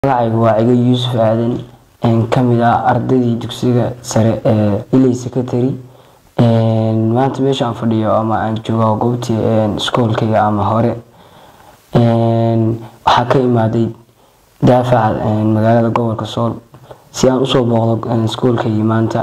magacaygu waa cigo yuusuf aadan kamid ah ardaydii dugsiga sare ee iley secondary maanta meesha aan fadhiyo ama aan joogo goobtii iskoolkayga ama hore waxaa ka imaaday daafaca magaalada gobolka sool si aan usoo booqdo iskoolkaygii maanta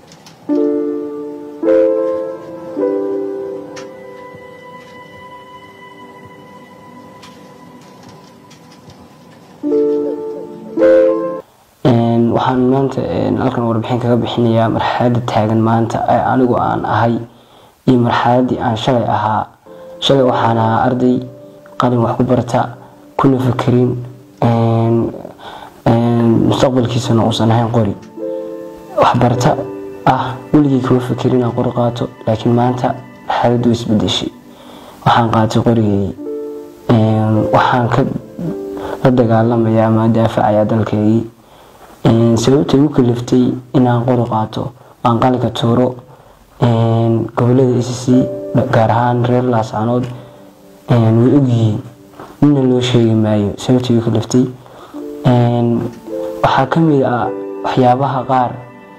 waxaan maanta halkan warbixin kaga bixinayaa marxalada taagan maanta ee anigu aan ahay iyo marxaladii aan shalay ahaa shalay waxaan ahaa arday qalin wax ku barta kuna fakerin mustaqbalkiisana uusan ahayn qori waxbarta ah weligii kuma fakerin aan qori qaato laakiin maanta marxaladu way isbedeshay waxaan qaatay qorigeygii waxaan ka la dagaalamayaa ama daafacayaa dalkeygii sababta igu kaliftay inaan qori qaato aan qalinka tuuro gobolada a c c gaar ahaan reer laascanood way ogyihiin nina loo sheegi maayo sababta igu kaliftay waxaa kamid ah waxyaabaha qaar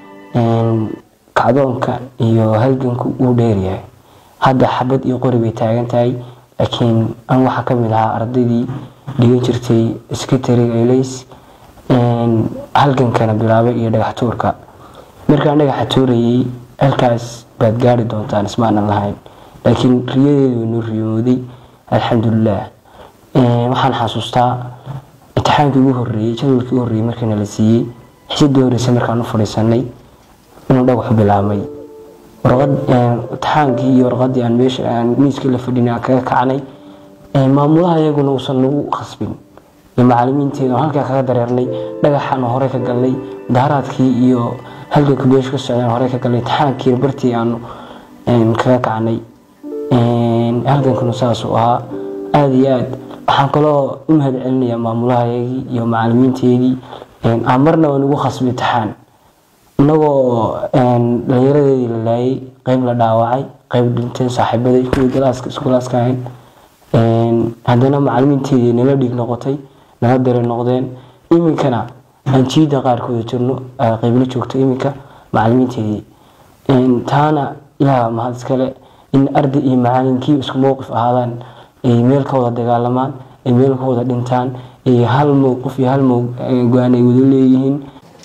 kacdoonka iyo halganku uu dheeryahay hadda xabad iyo qori bay taagan tahay laakiin an waxaa kamid ahaa ardaydii dhigan jirtay secretariga elays halgankana bilaabay iyo dhagax tuurka markaan dhagaxa tuurayay halkaas baad gaari doontaan ismaanan lahayn laakiin riyadeedu way noo riyooday alxamdulilah waxaan xasuustaa imtixaankii ugu horeeyey jadwalkii ugu horreeyey markiina la siiyey xisadii horeysa markaan u fadhiisanay inuu dhagaxu bilaabmay warqad imtixaankii iyo warqadii aan meesha aan miiska la fadhinay aan kaga kacnay maamulaha iyaguna uusan nagu khasbin iyo macalimiinteeda halkaa kaga dareernay dhagaxaan hore ka galnay mudaharaadkii iyo halganka beesha ka socdaan hore ka galnay imtixaankiina bartii aanu kaga kacnay halgankuna saasuu ahaa aada iyo aad waxaan kaloo u mahad celinayaa maamulahayagii iyo macalimiinteedii aan marna waa nagu khasbay imtixaan inagoo dhalinyaradeedii la laayay qeyb la dhaawacay qeyb dhinteen saaxiibaday kuwii galaaska iskulaaska ahayn haddana macalimiinteedii nala dhiig noqotay nala dare noqdeen iminkana aan jiida qaarkooda jirno qeybla joogto iminka macalimiinteedii taana ilaah mahad iskale in arday iyo macalinkii isku mowqif ahaadaan ay meel ka wada dagaalamaan ay meel ka wada dhintaan ay hal mowqif iyo hal go-aan ay wada leeyihiin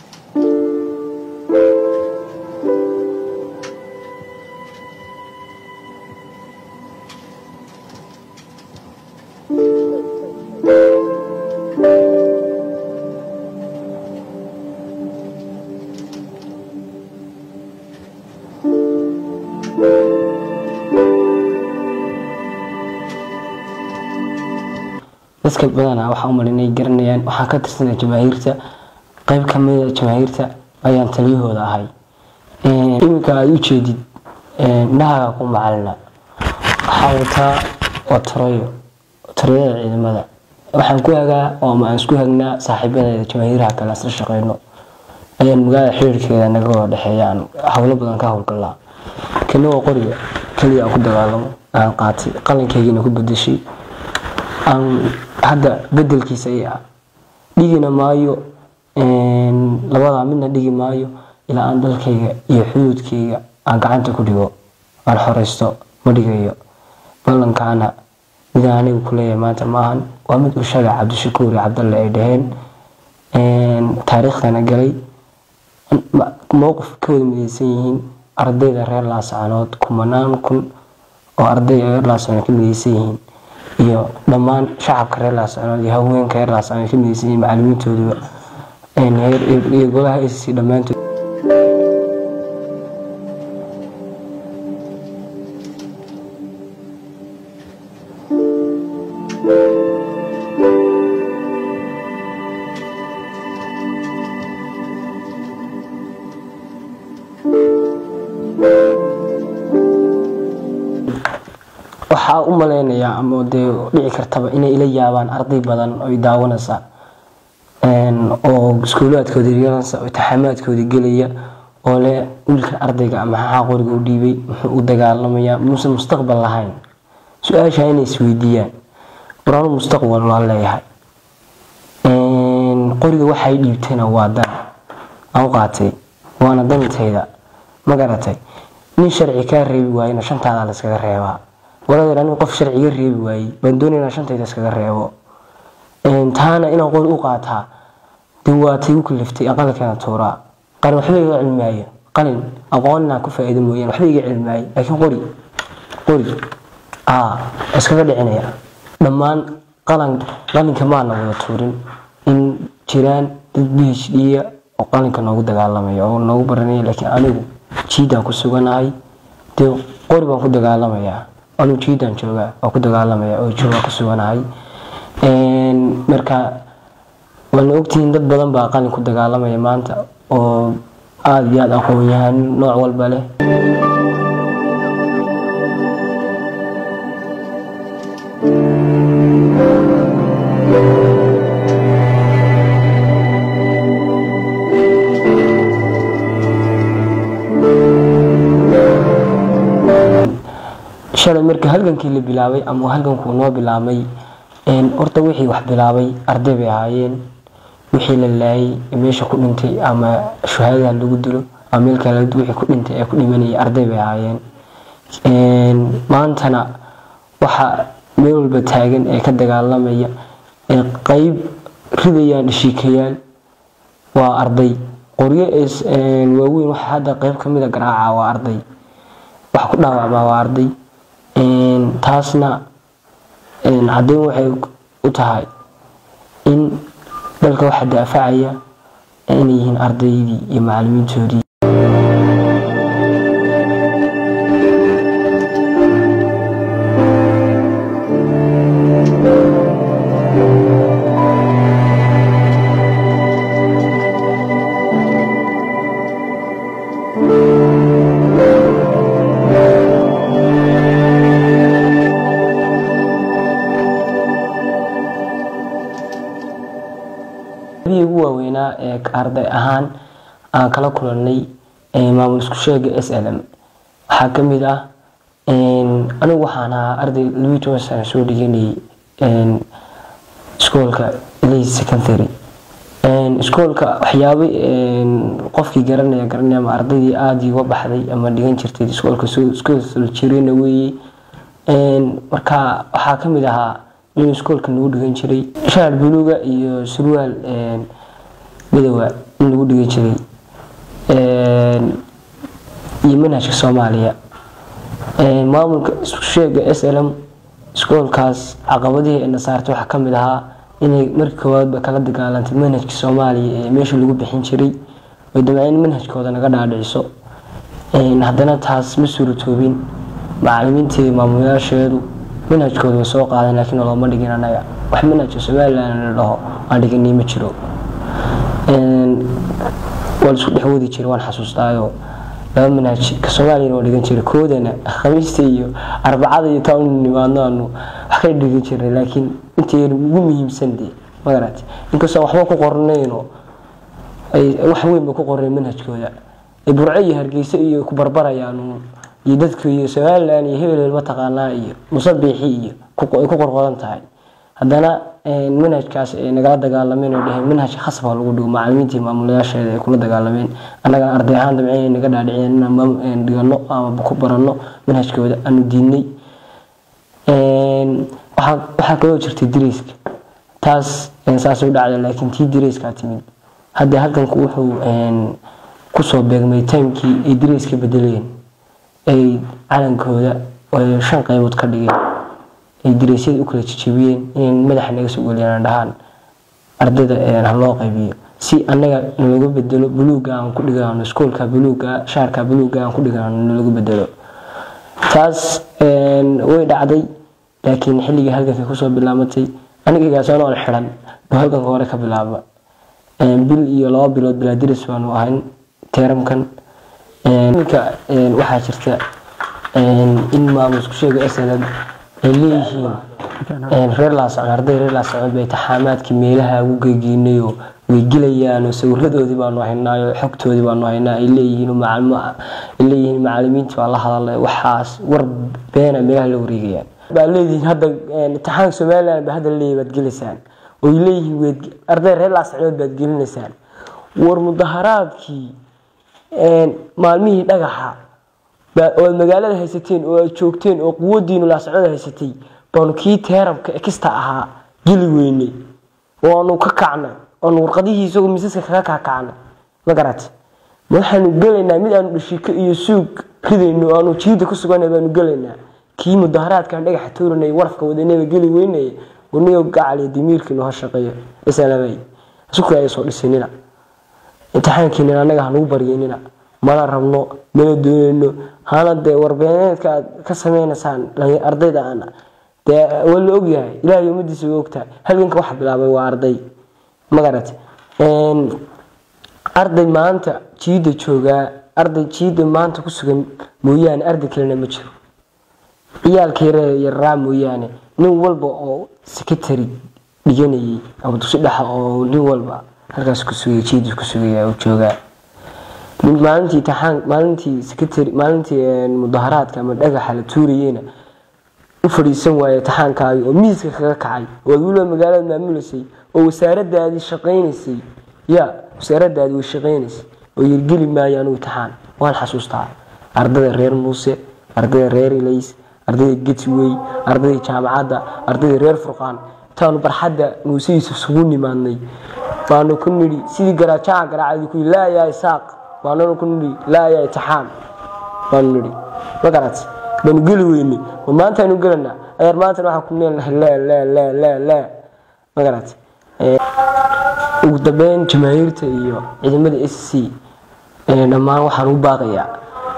dadka badanaa waxaa umala inay garanayaan waxaan ka tirsanaa jamaahiirta qeyb kamida jamaahiirta ayaan taliyahooda ahay iminka aada u jeedid indhahaga ku macalina waxaa wataa waa tarayo tarayada ciidamada waxaan ku hagaa ama aan isku hagnaa saaxiibadeeda jamaahiiraha kale asla shaqeyno ayaan magaalada xiriirkeeda naga wada dhexeeya aan howlo badan ka howlgalaa kana waa qoriga keliya aan ku dagaalamo aan qaatay qalinkaygina ku bedeshay aan hadda bedelkiisa i ah dhigina maayo labadaa midna dhigi maayo ilaa aan dalkayga iyo xuduudkayga aan gacanta ku dhigo aan xoreysto ma dhigayo ballankaana midaan anigu kuleeyahay maanta maahan waa mid ushaga cabdishakuur iyo cabdalle ay dhaheen taariikhdana galay mowqif ka wada mideysan yihiin ardayda reer laascanood kumanaan kun oo arday reer laascanood ka mideysan yihiin iyo dhammaan shacabka reer laascanood iyo haweenka reer laascanood ka mideysan yihiin macalimiintooduba iyo golaha a c c dhammaantood waxaa u maleynayaa ama dee dhici kartaba inay ila yaabaan arday badan oo daawanaysa oo iskuulaadkooda yeelanaysa oo imtixaamaadkooda gelaya oo leh wiilka ardayga maxaa qoriga u dhiibay muxuu u dagaalamayaa muusan mustaqbal lahayn su-aasha inay isweydiiyaan waraanu mustaqbal waa leeyahay qoriga waxay dhiibtayna waa dan aan u qaatay waana danitayda ma garatay nin sharci kaa reebi waayena shantaada layskaga reebaa waladeer aniga qof sharci iga reebi waayey baan doonaya inaan shantayda iskaga reebo taana inaan qori u qaataa dee waa tay u kaliftay aqalkeena tuuraa qalin waxba iga cilmaayo qalin aqoon inaan ku faa'iido mooyaan waxba iga cilmaayo laakiin qori qori aa iskaga dhicinaya dhammaan qalan qalinka maana wada tuurin in jiraan dad b h d oo qalinka noogu dagaalamaya oo noogu baranaya laakiin anigu jiidaan ku suganahay dee qori baan ku dagaalamayaa anigu jiidaan joogaa waa ku dagaalamaya oo joogaa ku suganahay marka waana ogtihiin dad badan baa qalin ku dagaalamaya maanta oo aada iyo aada aqoon-yahan nooc walba leh shalay marka halgankii la bilaabay ama halgankuu noo bilaabmay horta wixii wax bilaabay arday bay ahaayeen wixii la laayay meesha ku dhintay ama shuhaadaha lagu dilo ama meel kale wixii ku dhintay ee ku dhimanayay arday bay ahaayeen maantana waxa meel walba taagan ee ka dagaalamaya ee qeyb ridayaan dhashiikayaal waa arday qoryo waaweyn waxa hadda qeyb kamid a garaaca waa arday wax ku dhaawacmaa waa arday taasna caddeyn waxay u tahay in dalka waxa daafacaya inay yihiin ardaydii iyo macalimiintoodii ugu waaweynaa ee arday ahaan aan kala kulanay maamul isku sheega s l m waxaa kamid ah anigu waxaan ahaa arday labii toban sana soo dhiganayay iskoolka lay secondary iskoolka waxyaaba qofkii garanaya garanaya ama ardaydii aada iga baxday ama dhigan jirtay iskoolka iskool jirayna weeye marka waxaa kamid ahaa inuu iskoolka nagu dhigan jiray shaar buluuga iyo surwaal midowa in lagu dhigan jiray iyo manhajka soomaaliya maamulka isku sheega s l m iskoolkaas caqabadihii ay nasaartay waxaa kamid ahaa inay markii koowaadba kala dagaalantay manhajka soomaaliya ee meesha lagu bixin jiray oy damceen in manhajkooda naga dhaadhiciso haddana taas ma suuratoobin macalimiintii maamulayaasheedu manhajkooda way soo qaadeen laakiin looma dhigin anaga wax manhajka somalilan la dhaho aan dhiganay ma jiro waa laisku dhex wadi jiray waan xasuustaayo laba manhaj ka soomaaliyana waa dhigan jiray koodana khamiista iyo arbacada iyo taa unu nimaadno aanu wax ka dhigan jirnay laakiin intayna ugu muhiimsan dee magarati inkastoo waxba ku qornayno wax weynba ku qornay manhajkooda ay burco iyo hargeysa iyo ku barbarayaan iyo dadka iyo somalilan iyo hebel mataqaanaa iyo musabiixi iyo ay ku qorqodan tahay haddana manhajkaas ay nagala dagaalameen oo dheheen manhajka khasabka lagu dhigo macalimiintii maamulayaasheeda ay kula dagaalameen annagana arday ahaan damceen naga dhaadhiciyeen inaan dhigano ama ku baranno manhajkooda aanu diidnay waxaa kaloo jirtay direyska taas saas u dhacda laakiin tii direyskaa timid hadda halkanku wuxuu kusoo beegmay timekii ay direyska bedeleen ay calankooda shan qaybood ka dhigeen ay direysyada u kala jejebiyeen inay madaxa naga soo geliyaan dhahaan ardayda ha loo qaybiyo si annaga nalaga bedelo buluuga aan ku dhigano iskoolka buluuga shaarka buluuga aan ku dhigano nalaga bedelo taas way dhacday laakiin xilligii halganka kusoo bilaamatay anigigaasoo xiran buu halganka hore ka bilaaba bil iyo laba bilood bilaa diris baanu ahayn teeramkan iminka waxaa jirta in maamul isku sheega slm ay leeyihiin reer laasocon arday reer laasocon bay taxaamaadkii meelaha ugu geegeynayoo way gelayaanoo sawiradoodii baanu haynaayo xogtoodii baanu haynaa ay leeyihiin ay leeyihiin macalimiinta baa la hadalay waxaas war beena meelaha la wareegayaan baa leedihiin hadda imtixaanka somaliland ba hadda leeyahy baad gelaysaan oy leeyihiin weed arday reer laascanood baad gelinaysaan war mudaharaadkii maalmihii dhagaxa oo aad magaalada haysateen oo aad joogteen oo quwadiinu laascanood haysatay baanu kii teerabka ekista ahaa geli weynay oo aanu ka kacnay oanu warqadihii isagoo misaska kaga kakacnay ma garat ma waxaanu gelaynaa mid aanu dhashiko iyo suug ridayno aanu jiida ku sugana baanu gelaynaa kii mudaharaadkaan dhagaxa tooranay warafka wadanaba geli weynaya waniyo gacaliyo dimiirkiinu ha shaqeeyo islaamay isuku ay soo dhisinina imtixaankiina anaga hanugu baryanina mana rabno mana doonayno hana dee warbeeneedka aad ka sameynaysaan ardayda ana dee waa la ogyahay ilahay ummadiisa waa ogtahay halganka waxa bilaabay waa arday magarat arday maanta jiida joogaa arday jiida maanta ku sugan mooyaane arday kalena ma jiro ciyaalka yaraa mooyaane nin walba oo secretary dhiganayay ama dugsi dhexa oo nin walba halkaas kusugay jiida kusugaya joogaa maalintii imtixaan maalintii secretary maalintii mudaharaadka ama dhagaxa la tuurayeyna u fadhiisan waaye imtixaankaagi oo miiska kaga kacay oo aad weliba magaalada maamulaysay oo wasaaradaadii shaqaynaysay ya wasaaradaadii way shaqaynaysay oo yirgeli maayo anugu imtixaan waan xasuustaa ardayda reer muuse ardayda reer ilays ardayda getway ardayda jaamacadda ardayda reer furqaan intaanu barxadda muusihiisa isugu nimaadnay baanu ku nidhi sidii garaajaca garaacadi ku laa yaa isaaq baananu ku nidhi laa yaa itixaan baanu nidhi ma garat baanu geli weynay ma maanta aynu gelanaa ayaar maanta waxaan ku neenahay laa laa laa laa laa ma garat ugu dambeyn jamaahiirta iyo ciidamada s c dhammaan waxaan u baaqayaa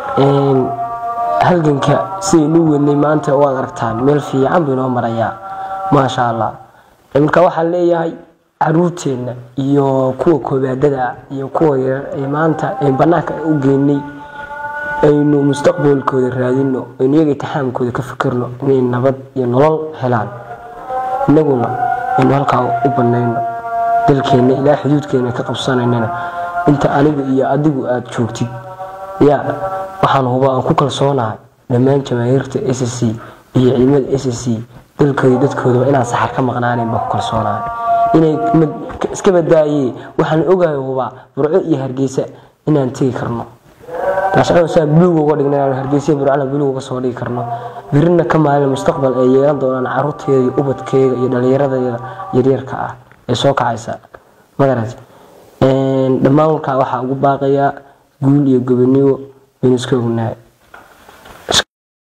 halganka sidaynu wadnay maanta waad aragtaan meel fiican buu inoo marayaa maasha allah marka waxaan leeyahay caruurteenna iyo kuwa koobaadada iyo kuwa yarar ee maanta banaanka u geynay aynu mustaqbalkooda raadino aynu iyaga itixaamkooda ka fikirno inay nabad iyo nolol helaan inaguna aynu halkaa u banayno dalkeenna ilaa xuduudkeena ka qabsanaynana inta anigu iyo adigu aada joogtid ya waxaan huba aan ku kalsoonahay dhammaan jamaahiirta s c iyo ciidamada s c dalkooda dadkoodaba inaan saxar ka maqnaaneyn baan ku kalsoonahay inay iska badaaye waxaan ogahay hubaa burco iyo hargeysa inaan tegi karno saa buluug uga dhigna inaan hargeysa burcana buluug uga soo dhigi karno birina ka maalin mustaqbal ay yeelan doonaan caruurteeda iyo ubadkeega iyo dhallinyaradayda yaryarka ah ee soo kacaysa magarat dhammaan walkaa waxaa ugu baaqayaa guul iyo gobonimo baynu iska ognahay